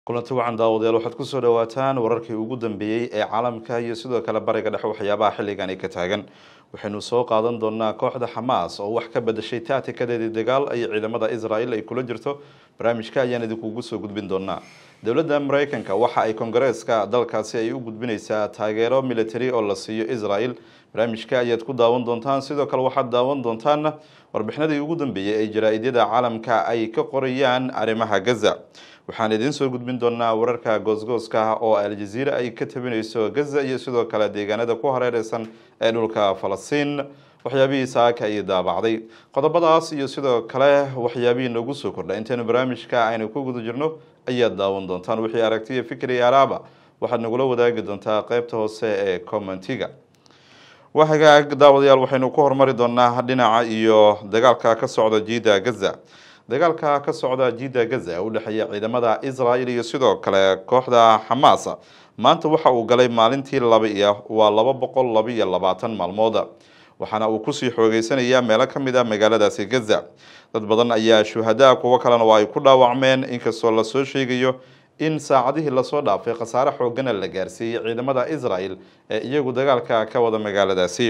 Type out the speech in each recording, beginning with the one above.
kulanti wacan daawadayaal waxaad kusoo dhawaataan wararkii ugu dambeeyey ee caalamka iyo sidoo kale bariga dhexe waxyaabaha xilligani ka taagan waxaynu soo qaadan doonaa kooxda xamaas oo wax ka bedashay taatikadeedii dagaal ay ciidamada israel ay kula jirto barnaamijka ayaan idinkugu soo gudbin doonaa dowladda mareykanka waxa ay kongareeska dalkaasi ay u gudbinaysaa taageero military oo la siiyo israel barnaamijka ayaad ku daawan doontaan sidoo kale waxaad daawan doontaan warbixinadii ugu dambeeyey ee jaraa-idyada caalamka ay ka qorayaan arrimaha gaza waxaan idiin soo gudbin doonaa wararka goosgooska oo aljaziira ay ka tabinayso gaza iyo sidoo kale deegaanada ku hareereysan ee dhulka falastiin waxyaabihii saaka ay daabacday qodobadaas iyo sidoo kale waxyaabihii noogu soo kordha intaynu barnaamijka aynu ku guda jirno ayaad daawan doontaan wixii aragtiya fikri iyo araaba waxaad nagula wadaagi doontaa qeybta hoose ee commentiga waa hagaag daawadayaal waxaynu ku hormari doonaa dhinaca iyo dagaalka ka socda jiida gaza dagaalka ka socda jiida gaza ee u dhexeeya ciidamada israel iyo sidoo kale kooxda xamaas maanta waxa uu galay maalintii laba iyo waa laba boqol laba iyo labaatan maalmood waxaana uu kusii xoogeysanayaa meelo ka mid a magaaladaasi gaza dad badan ayaa shuhadaa kuwo kalena waa ay ku dhaawacmeen inkastoo lasoo sheegayo in saacadihii lasoo dhaafay khasaare xoogana la gaarsiiyey ciidamada israel ee iyagu dagaalka ka wada magaaladaasi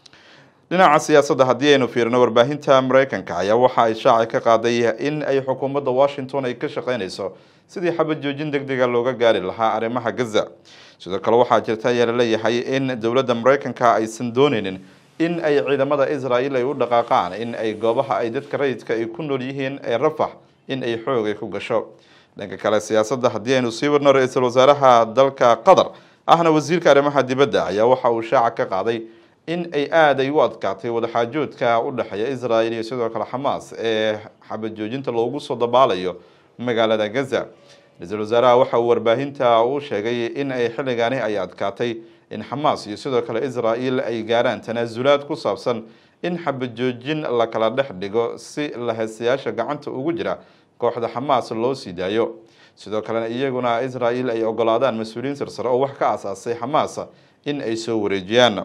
dhinaca siyaasadda haddii aynu fiirino warbaahinta mareykanka ayaa waxa ay shaaci ka qaaday in ay xukuumadda washington ay ka shaqeynayso sidii xabad joojin deg dega looga gaari lahaa arrimaha gaza sidoo kale waxaa jirta ayaa laleeyahay in dowladda mareykanka aysan dooneynin in ay ciidamada israel ay u dhaqaaqaan in ay goobaha ay dadka rayidka ay ku nool yihiin ee rafax in ay xoogay ku gasho dhanka kale siyaasadda haddii aynu sii wadno ra-iisul wasaaraha dalka qatar ahna wasiirka arrimaha dibadda ayaa waxa uu shaaca ka qaaday in ay aada ay u adkaatay wadaxaajoodka u dhexeeya israel iyo sidoo kale xamaas ee xabad joojinta loogu soo dabaalayo magaalada gaza ra-iisul wasaaraha waxa uu warbaahinta u sheegay in ay xilligaani ay adkaatay in xamaas iyo sidoo kale israel ay gaaraan tanaasulaad ku saabsan in xabad joojin la kala dhex dhigo si lahaystayaasha gacanta ugu jira kooxda xamaas loo sii daayo sidoo kalena iyaguna israel ay ogolaadaan mas-uuliyiin sarsare oo wax ka asaasay xamaas in ay soo wareejiyaan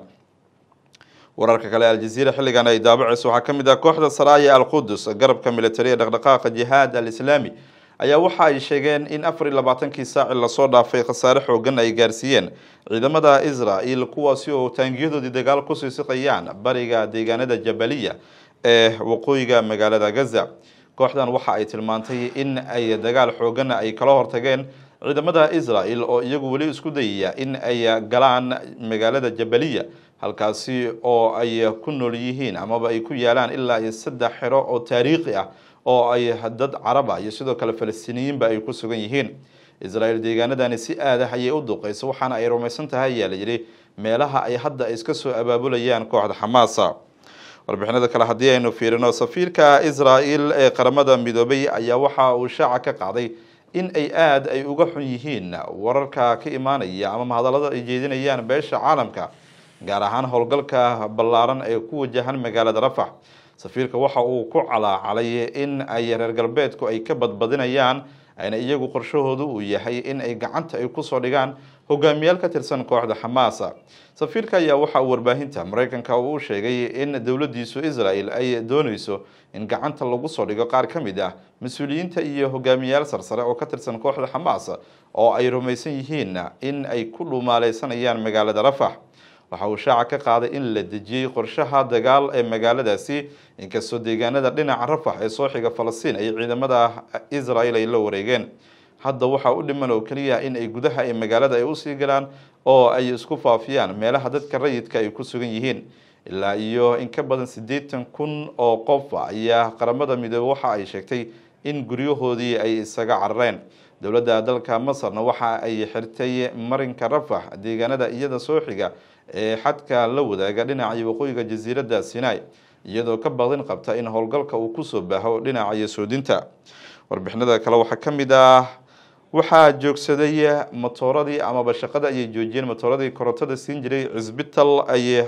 wararka kale aljaziira xilligan ay daabaceyso waxaa ka mid ah kooxda saraaya alqudus garabka militari ee dhaqdhaqaaqa jihaad alislaami ayaa waxa ay sheegeen in afar iyo labaatankii saaci lasoo dhaafay khasaare xoogan ay gaarsiiyeen ciidamada israel kuwaasi oo taangiyadoodii dagaal kusii siqayaan bariga deegaanada jabaliya ee waqooyiga magaalada gaza kooxdan waxa ay tilmaantay in ay dagaal xoogana ay kala hortageen ciidamada israel oo iyagu weli isku dayaya in ay galaan magaalada jabaliya halkaasi oo ay ku nool yihiin amaba ay ku yaalaan ilaa iyo saddex xero oo taariikhi ah oo ay dad caraba iyo sidoo kale falastiiniyiinba ay ku sugan yihiin israel deegaanadani si aadah ayay u duqeyso waxaana ay rumaysan tahay ayaa la yidhi meelaha ay hadda iska soo abaabulayaan kooxda xamaasa warbixinada kale haddii aynu fiirino safiirka israel ee qaramada midoobay ayaa waxa uu shaaca ka qaaday in ay aada ay uga xun yihiin wararka ka imaanaya ama mahadallada ay jeedinayaan beesha caalamka gaar ahaan howlgalka ballaaran ee ku wajahan magaalada rafax safiirka waxa uu ku calaacalay in ay reer galbeedku ay ka badbadinayaan ayna iyagu qorshahoodu uu yahay in ay gacanta ay kusoo dhigaan hogaamiyaal ka tirsan kooxda xamaasa safiirka ayaa waxa uu warbaahinta mareykanka uu sheegay in dowladiisu israel ay dooneyso in gacanta lagu soo dhigo qaar ka mid ah mas-uuliyiinta iyo hogaamiyaal sarsare oo ka tirsan kooxda xamaas oo ay rumaysan yihiin in ay ku dhumaaleysanayaan magaalada rafax waxa uu shaaca ka qaaday in la dejiyey qorshaha dagaal ee magaaladaasi inkastoo deegaanada dhinaca rafax ee soo xiga falastiin ay ciidamada israel ay la wareegeen hadda waxaa u dhiman oo keliya in ay gudaha ee magaalada ay usii galaan oo ay isku faafiyaan meelaha dadka rayidka ay ku sugan yihiin ilaa iyo in ka badan siddeetan kun oo qof ayaa qaramada midoobe waxa ay sheegtay in guryahoodii ay isaga carareen dowladda dalka masarna waxa ay xirtay marinka rafax deegaanada iyada soo xiga ee xadka la wadaaga dhinaca waqooyiga jasiiradda sinai iyadoo ka badin qabta in howlgalka uu kusoo baaho dhinaca soodinta warbixinada kale waxaa ka mid ah waxaa joogsaday matooradii amaba shaqada ayay joojiyeen matooradii korontada siin jiray cisbital ay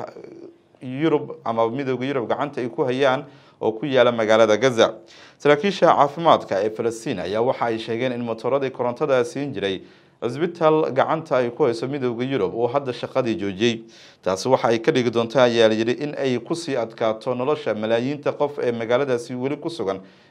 yurub ama midooda yurub gacanta ay ku hayaan oo ku yaala magaalada gaza saraakiisha caafimaadka ee falastiin ayaa waxa ay sheegeen in matooradii korontada siin jiray cisbital gacanta ay ku hayso midooda yurub uu hadda shaqadii joojiyey taasi waxa ay ka dhigi doontaa ayaa layidhi in ay kusii adkaato nolosha malaayiinta qof ee magaaladaasi weli ku sugan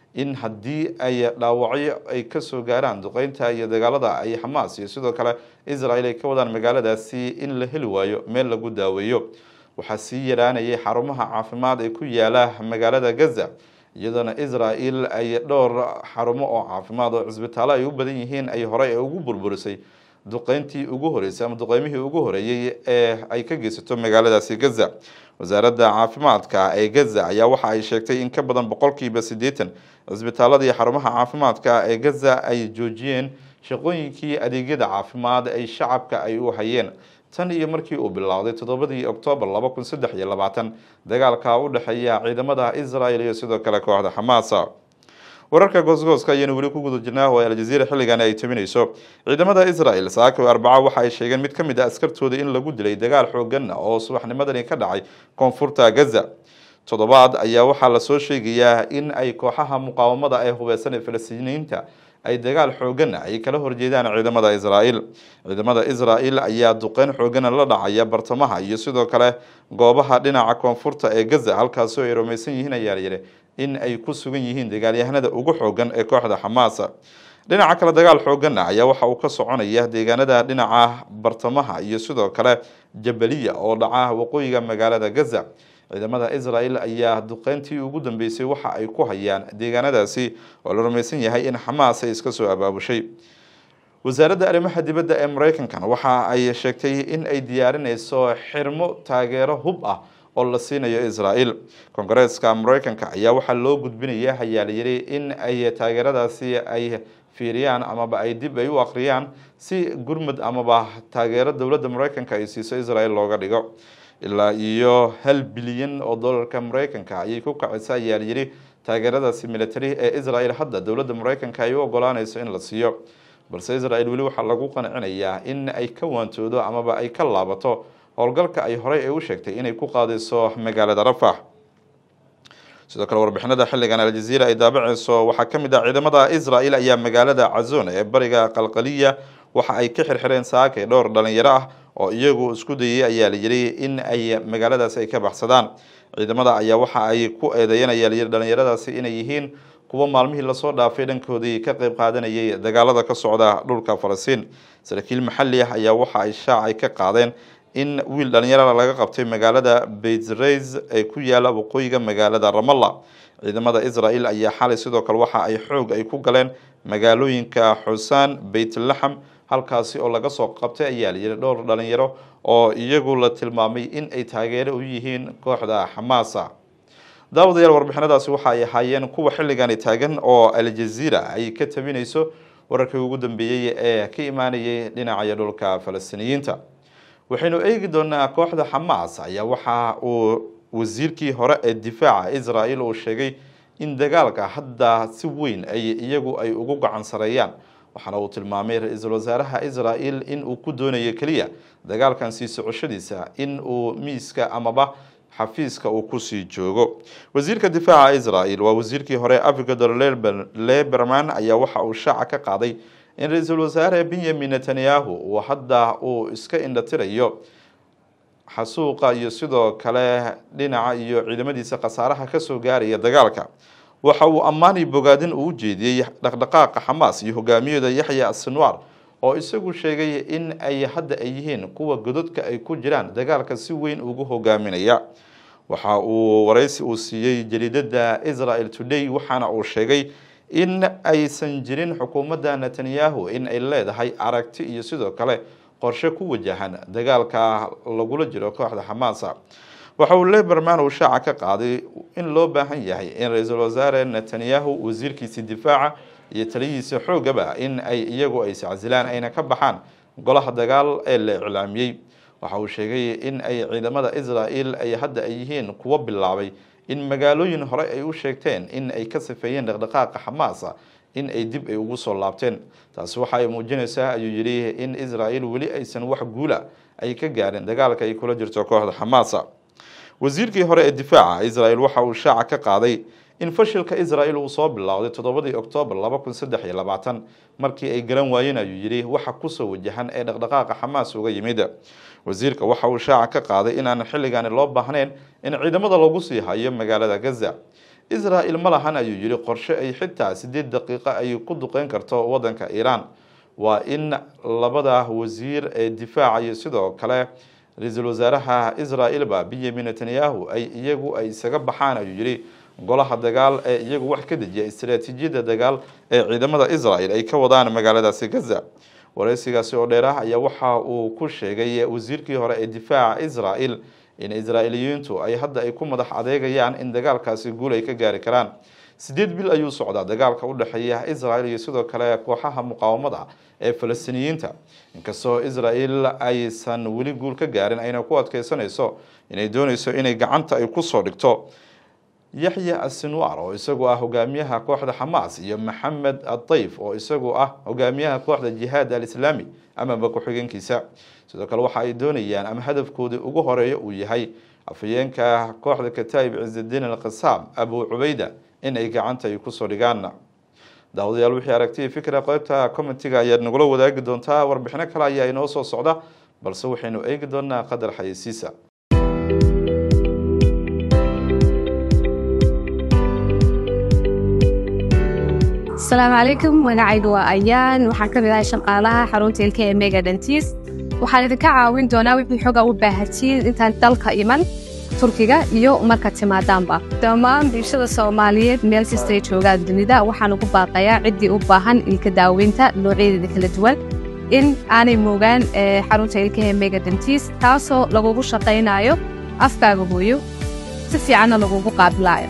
in haddii ay dhaawacyo ay kasoo gaaraan duqeynta iyo dagaalada ay xamaas iyo sidoo kale israel ay ka wadaan magaaladaasi in la heli waayo meel lagu daaweeyo waxaa sii yaraanayay xarumaha caafimaad ee ku yaala magaalada gaza iyadoona israel ay dhowr xarumo oo caafimaad oo cisbitaallo ay u badan yihiin ay horey ugu burburisay duqeyntii ugu horeysay ama duqeymihii ugu horeeyey ee ay ka geysato magaaladaasi gaza wasaaradda caafimaadka ee gaza ayaa waxa ay sheegtay in ka badan boqolkiiba siddeetan cisbitaalada iyo xarumaha caafimaadka ee gaza ay joojiyeen shaqooyinkii adeegyada caafimaad ay shacabka ay u hayeen tan iyo markii uu bilowday toddobadii oktoobar laba kun saddex iyo labaatan dagaalka u dhexeeya ciidamada israel iyo sidoo kale kooxda xamaasa wararka goosgooska ayaanu weli ku guda jirnaa oo aljaziira xilligan ay tabinayso ciidamada israel saako arbaca waxa ay sheegeen mid ka mid a askartooda in lagu dilay dagaal xoogan oo subaxnimadani ka dhacay koonfurta gaza toddobaad ayaa waxaa lasoo sheegayaa in ay kooxaha muqaawamada ee hubeysan ee falastiiniyiinta ay dagaal xoogana ay kala horjeedaan ciidamada israel ciidamada israel ayaa duqeyn xoogana la dhacaya bartamaha iyo sidoo kale goobaha dhinaca koonfurta ee gaza halkaasoo ay rumaysan yihiin ayaa layidhi in ay ku sugan yihiin dagaalyahanada ugu xoogan ee kooxda xamaasa dhinaca kale dagaal xoogana ayaa waxa uu ka soconaya deegaanada dhinaca bartamaha iyo sidoo kale jabaliya oo dhaca waqooyiga magaalada gaza ciidamada israel ayaa duqeyntii ugu dambeysay waxa ay ku hayaan deegaanadaasi oo la rumaysan yahay in xamaas ay iska soo abaabushay wasaaradda arrimaha dibadda ee mareykankan waxa ay sheegtay in ay diyaarinayso xirmo taageero hub ah oo la siinayo israel kongareeska mareykanka ayaa waxaa loo gudbinaya ayaa la yidhi in ay taageeradaasi ay fiiriyaan amaba ay dib ay u akhriyaan si gurmud amaba taageero dowladda mareykanka ay siiso israel looga dhigo ilaa iyo hal bilyan oo dollarka mareykanka ayay ku kacaysa ayaa layidhi taageeradaasi military ee israel hadda dowladda mareykanka ay u ogolaanayso in la siiyo balse israel weli waxaa lagu qancinayaa in ay ka waantoodo amaba ay ka laabato howlgalka ay horey ay u sheegtay inay ku qaadayso magaalada rafax sidoo kale warbixinada xilligan aljaziira ay daabaceyso waxaa ka mid ah ciidamada israel ayaa magaalada cazon ee bariga qalqaliya waxa ay ka xirxireen saakay dhowr dhalinyaro ah oo iyagu isku dayay ayaa la yidhi in ay magaaladaasi ay ka baxsadaan ciidamada ayaa waxa ay ku eedeeyeen ayaa layidhi dhalinyaradaasi inay yihiin kuwa maalmihii lasoo dhaafay dhankoodii ka qayb qaadanayay dagaalada ka socda dhulka falastiin saraakiil maxalli ah ayaa waxa ay shaacay ka qaadeen in wiil dhalinyarada laga qabtay magaalada beytreys ee ku yaala waqooyiga magaalada ramalla ciidamada israel ayaa xalay sidoo kale waxa ay xoog ay ku galeen magaalooyinka xusaan beytlaxam halkaasi oo laga soo qabtay ayaa la yidhi dhowr dhalinyaro oo iyagu la tilmaamay in ay taageero u yihiin kooxda xamaasa daawadayaal warbixinadaasi waxa ay ahaayeen kuwa xilligani taagan oo aljaziira ay ka tabinayso wararkii ugu dambeeyey ee ka imaanayay dhinaca dhulka falastiiniyiinta waxaynu eegi doonaa kooxda xamaas ayaa waxa uu wasiirkii hore ee difaaca israel uu sheegay in dagaalka hadda si weyn ay iyagu ay ugu gacan sareeyaan waxaana uu tilmaamay ra-iisul wasaaraha israel in uu ku doonayo keliya dagaalkan sii socoshadiisa in uu miiska amaba xafiiska uu kusii joogo wasiirka difaaca israel waa wasiirkii hore avigdor leberman ayaa waxa uu shaaca ka qaaday in ra-iisul wasaare benyamin netanyahu uu hadda uu iska indhatirayo xasuuqa iyo sidoo kale dhinaca iyo ciidamadiisa khasaaraha kasoo gaaraya dagaalka waxa uu ammaani bogaadin uu ujeediyey dhaqdhaqaaqa xamaas iyo hogaamiyada yaxya asinwar oo isagu sheegay in ay hadda ay yihiin kuwa gododka ay ku jiraan dagaalka si weyn ugu hogaaminaya waxa uu waraysi uu siiyey jariidada israel today waxaana uu sheegay in aysan jirin xukuumadda netanyahu in ay leedahay aragti iyo sidoo kale qorshe ku wajahan dagaalka lagula jiro kooxda xamaasa waxa uu leberman uu shaaca ka qaaday in loo baahan yahay in ra-iisul wasaare netanyahu wasiirkiisi difaaca iyo taliyihiisa xoogaba in ay iyagu ay iscasilaan ayna ka baxaan golaha dagaal ee la iclaamiyey waxa uu sheegay in ay ciidamada israel ay hadda ay yihiin kuwo bilaabay in magaalooyin hore ay u sheegteen in ay ka sifeeyeen dhaqdhaqaaqa xamaasa in ay dib ay ugu soo laabteen taasi waxa ay muujinaysaa ayuu yidhi in israel weli aysan wax guula ay ka gaarin dagaalka ay kula jirto kooxda xamaasa wasiirkii hore ee difaaca israel waxa uu shaaca ka qaaday in fashilka israel uu soo bilowday toddobadii oktoobar laba kun saddex iyo labaatan markii ay garan waayeen ayuu yidhi waxa kusoo wajahan ee dhaqdhaqaaqa xamaas uga yimid wasiirka waxa uu shaaca ka qaaday inaan xilligaani loo baahnayn in ciidamada lagu sii hayo magaalada gaza israel ma lahan ayuu yihi qorshe ay xitaa sideed daqiiqo ay ku duqeyn karto wadanka iiraan waa in labada wasiir ee difaaca iyo sidoo kale ra-iisul wasaaraha israel-ba benyamin netanyahu ay iyagu ay isaga baxaan ayuu yihi golaha dagaal ee iyagu wax ka dejiya istaraatiijiyadda dagaal ee ciidamada israel ay ka wadaan magaaladaasi gaza wareysigaasi oo dheer ah ayaa waxa uu ku sheegay wasiirkii hore ee difaaca israel in israailiyiintu ay hadda ay ku madax adeegayaan in dagaalkaasi guul ay ka gaari karaan sideed bil ayuu socdaa dagaalka u dhexeeya israel iyo sidoo kale kooxaha muqaawamada ee falastiiniyiinta inkastoo israel aysan weli guul ka gaarin ayna ku adkeysanayso inay dooneyso inay gacanta ay kusoo dhigto yaxya asinwar oo isagu ah hogaamiyaha kooxda xamaas iyo maxamed adayf oo isagu ah hogaamiyaha kooxda jihaad alislaami amaba ku-xigeenkiisa sidoo kale waxa ay doonayaan ama hadafkoodii ugu horeeya uu yahay afhayeenka kooxda kataib cizidiin alqisaam abu cubayda in ay gacanta ay kusoo dhigaan daawadayaal wixii aragtiya fikra qeybta commentiga ayaad nagula wadaagi doontaa warbixino kale ayaa inoo soo socda balse waxaynu eegi doonaa qadar xayeysiisa asalaamu calaykum magacaygu waa ayaan waxaan ka mid ahay shaqaalaha xarunta ilka ee mega dentis waxaan idinka caawin doonaa wixii xoga u baahatiin intaan dalka iman turkiga iyo marka timaadaanba dhammaan bulshada soomaaliyeed meel kastay joogaan dunida waxaan ugu baaqayaa ciddii u baahan ilka daaweynta noocyadeeda kala duwan in aanay moogaan xarunta ilkahe mega dentis taasoo lagugu shaqaynayo afkaaga hooyo si fiicanna lagugu qaabilaayo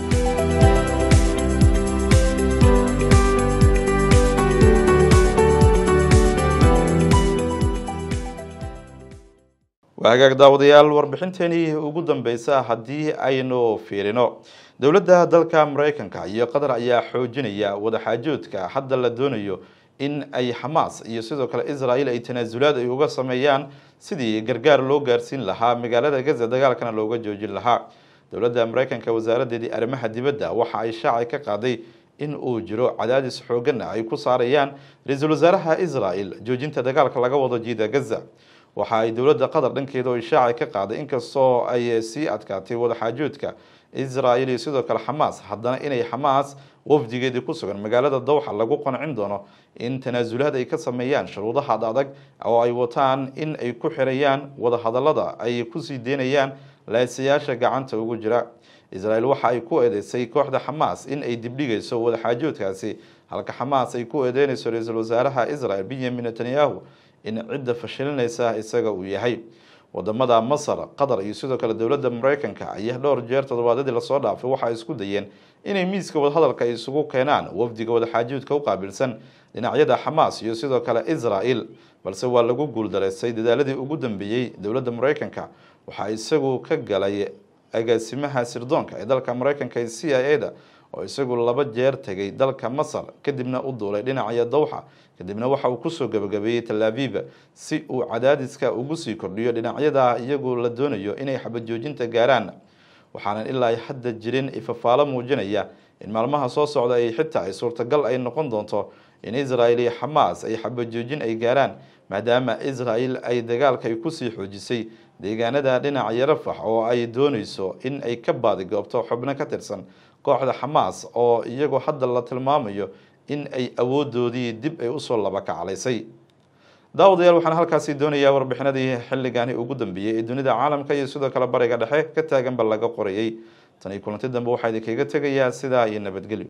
waa hagaag daawadayaal warbixinteenii ugu dambeysa haddii aynu fiirino dowladda dalka mareykanka iyo qatar ayaa xoojinaya wadaxaajoodka hadda la doonayo in ay xamaas iyo sidoo kale israel ay tanaasulaad ay uga sameeyaan sidii gargaar loo gaarsiin lahaa magaalada gaza dagaalkana looga joojin lahaa dowladda mareykanka wasaaradeedii arrimaha dibadda waxa ay shaacay ka qaaday in uu jiro cadaadis xoogana ay ku saarayaan ra-iisul wasaaraha israel joojinta dagaalka laga wado jiida gaza waxa ay dowladda qatar dhankeeda oo ishaaca ka qaaday inkastoo ay sii adkaatay wadaxaajoodka israel iyo sidoo kale xamaas haddana inay xamaas wafdigeedii ku sugan magaalada dawxa lagu qancin doono in tanaasulaad ay ka sameeyaan shuruudaha adag oo ay wataan in ay ku xirayaan wadahadalada ay kusii deynayaan laasayaasha gacanta ugu jira israel waxa ay ku eedeysay kooxda xamaas in ay dibdhigayso wadaxaajoodkaasi halka xamaas ay ku eedeynayso ra-iisul wasaaraha israel benyamin netanyahu in cidda fashilinaysa isaga uu yahay wadamada masar qatar iyo sidoo kale dowladda mareykanka ayaa dhowr jeer toddobaadyadii lasoo dhaafay waxa ay isku dayeen inay miiska wadahadalka ay isugu keenaan wafdiga wadaxaajoodka u qaabilsan dhinacyada xamaas iyo sidoo kale israel balse waa lagu guuldareystay dadaaladii ugu dambeeyey dowladda mareykanka waxaa isagu ka galay agaasimaha sirdoonka ee dalka mareykanka ee c i a da oo isagu laba jeer tegay dalka masar kadibna u duulay dhinacaya dawxa kadibna waxa uu kusoo gabagabeeyey tel aviv si uu cadaadiska ugu sii kordhiyo dhinacyada iyagu la doonayo inay xabajoojinta gaaraan waxaanan ilaa hadda jirin ifafaalo muujinaya in maalmaha soo socda ay xitaa ay suurtagal ay noqon doonto in israel iyo xamaas ay xabajoojin ay gaaraan maadaama israel ay dagaalka ay kusii xoojisay deegaanada dhinaca rafax oo ay dooneyso in ay ka baadigoobto xubno ka tirsan kooxda xamaas oo iyagoo hadda la tilmaamayo in ay awoodoodii dib ay usoo laba kaclaysay daawadayaal waxaan halkaasi doonayaa warbixinadii xilligani ugu dambeeyey ee dunida caalamka iyo sidoo kale bariga dhexe ka taaganba laga qorayay tan iyo kulanti dambe waxaa idinkaga tegayaa sidaa iyo nabadgelyo